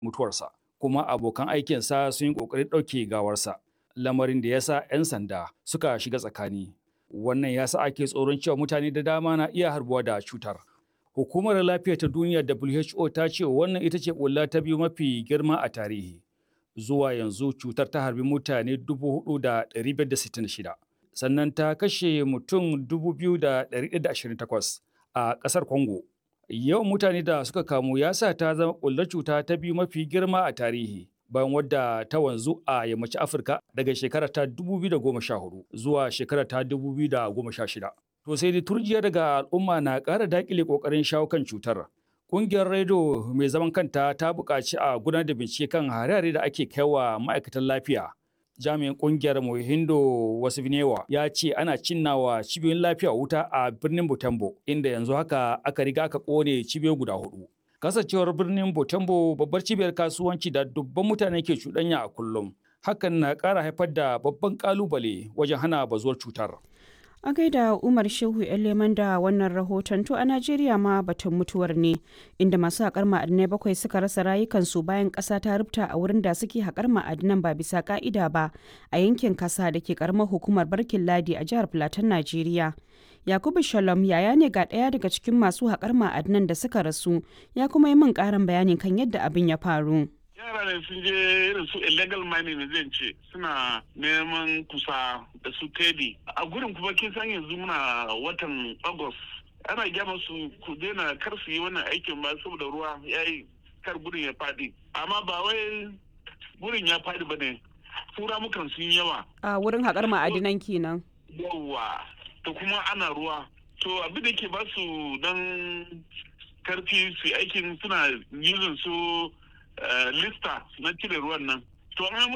mutuwarsa kuma abokan aikinsa sun yi ƙoƙarin ɗauke gawarsa lamarin da ya sa 'yan sanda suka shiga tsakani wannan ya sa ake tsoron cewa mutane da dama na iya harbuwa da cutar hukumar lafiya ta duniya who ta ce wannan ita ce ƙulla ta biyu mafi girma a tarihi zuwa yanzu cutar ta harbi mutane 4,566 sannan ta kashe mutum 2,128 a ƙasar Congo. Yawan mutane da suka kamu ya sa ta zama ƙullar cuta ta biyu mafi girma a tarihi bayan wadda ta wanzu a yammacin Afirka daga shekara ta 2014 zuwa shekara ta 2016. To sai dai turjiya daga al'umma na ƙara daƙile ƙoƙarin shawo kan cutar. Ƙungiyar Redo mai zaman kanta ta buƙaci a gudanar da bincike kan hare-hare da ake kaiwa ma'aikatan lafiya. Jami'in ƙungiyar Mohindo Wasifnewa ya ce ana cinnawa cibiyoyin lafiya wuta a birnin Butembo, inda yanzu haka aka riga aka ƙone cibiyoyi guda hudu. Kasancewar birnin Butembo babbar cibiyar kasuwanci da dubban mutane ke cuɗanya a kullum. Hakan na ƙara haifar da babban ƙalubale wajen hana bazuwar cutar. A gaida Umar Shehu Leman da wannan rahoton to a Najeriya ma batun mutuwar ne inda masu haƙar ma'adinai bakwai suka rasa rayukansu bayan ƙasa ta rubta a wurin da suke haƙar ma'adinan ba bisa ƙa'ida ba a yankin kasa da ke ƙaramar hukumar Barkin Ladi a jihar Filatin Najeriya. Yakubu Shalom yaya ne ga ɗaya daga cikin masu haƙar ma'adinan da suka rasu ya kuma yi min ƙarin bayani kan yadda abin ya faru. yara ne sun je irin su illegal mining zan ce suna neman kusa da su tedi a gurin kuma kin san yanzu muna watan august ana gyama su ku daina kar su yi wannan aikin ba saboda ruwa ya yi kar gurin ya fadi amma ba wai gurin ya fadi ba ne tura mukan sun yawa A wurin haƙar ma'adinan kenan. yawa to kuma ana ruwa to abin da ke ba su dan karfi su aikin suna using su lista na cire ruwan nan to an